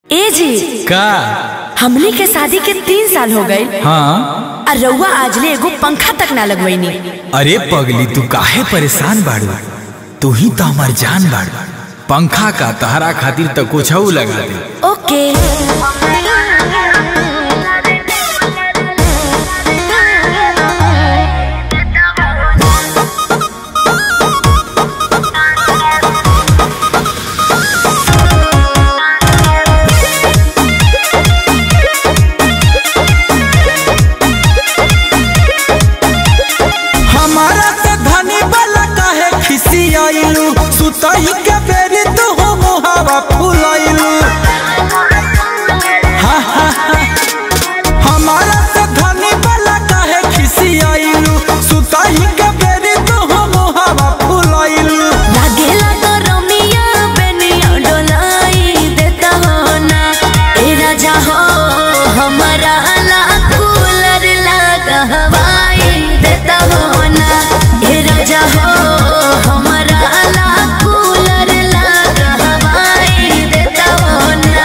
ए जी का हमनी के शादी के तीन साल हो गए हाँ और रउआ आजले एगो पंखा तक ना लगवैनी अरे पगली तू काहे परेशान बाड़ू तू ही तो हमार जान बाड़ू पंखा का तहरा खातिर तो कुछ लगा दे ओके हमारा से धनी वाला काहे खिसियाइलू सुतई के बेरी तू हो मुहावा फुलाइलू हा, हा, हा। हमारा से धनी वाला काहे खिसियाइलू सुतई के बेरी तू हो मुहावा फुलाइलू लागेला तो रमिया बेनिया डोलाई देता हो ना ए राजा हो हमारा ला कूलर लगा हवाई देता हो ना ए राजा हो हमारा ला कूलर लगा हवाई देता हो ना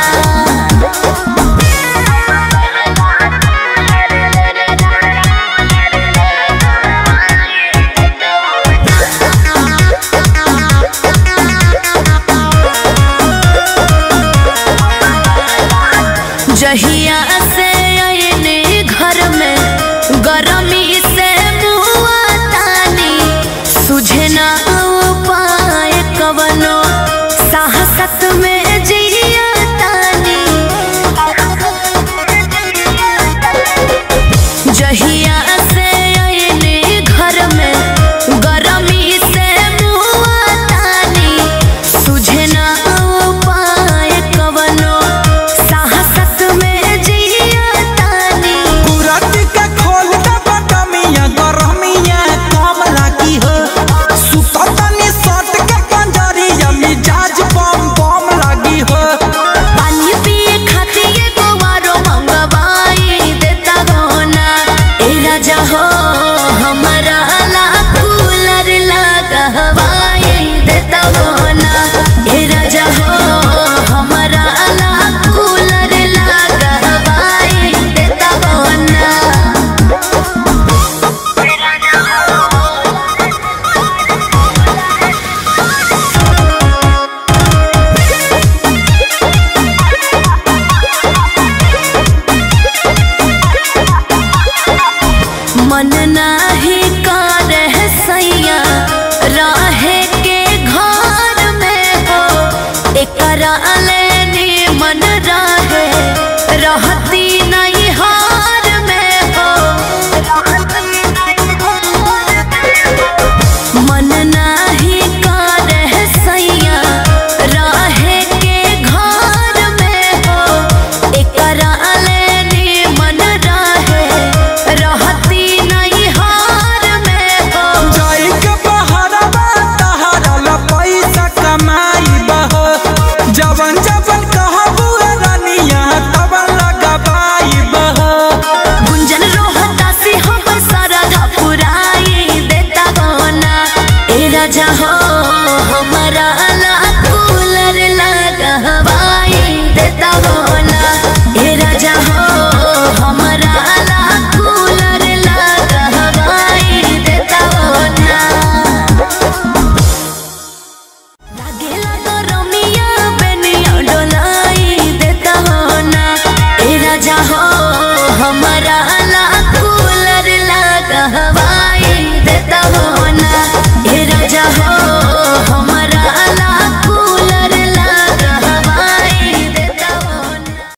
जहिया से आयने घर में गरमी से मुआ तानी सुझे ना उपाय कवनो साहसत में जिया तानी जहिया से आयने घर में गरमी से मुआ तानी सुझे ना उपाय कवनो साहसत में जिया तानी कुरत के खोल दे बटमिया गरमिया कम लागी हो सुततनी सट के पंजरिया मिजाज बम बम लागी हो पानी पिए खातिर एगो आरो मंगवाई देता गौना ए राजा हो हमारा ला कूलर लगा हवाई देता गौना ए राजा हो हमारा ला कूलर लगा हवाई देता गौना मन नाही करे सैया रहे के घर में हो एकरा लेनी मन रहे रहती नहीं हार में हो मन नाही करे सैया रहे के घर में हो एकरा लेनी मन रहे रहती नहीं हार में हो जाई के बहरवा तहरा ला पैसा कमाई बहो जवन जवन कहबू रानिया तवन लगाबाई बहो गुंजन रोहता से हम सारा पुराई देता गौना ए राजा हो हमारा ला कूलर लगा हवाई देता गौना ए राजा हो हमारा ला कूलर लगा हवाई देता गौना लागेला तो रमिया बेनिया डोलाई देता हो ना ए राजा हो हमारा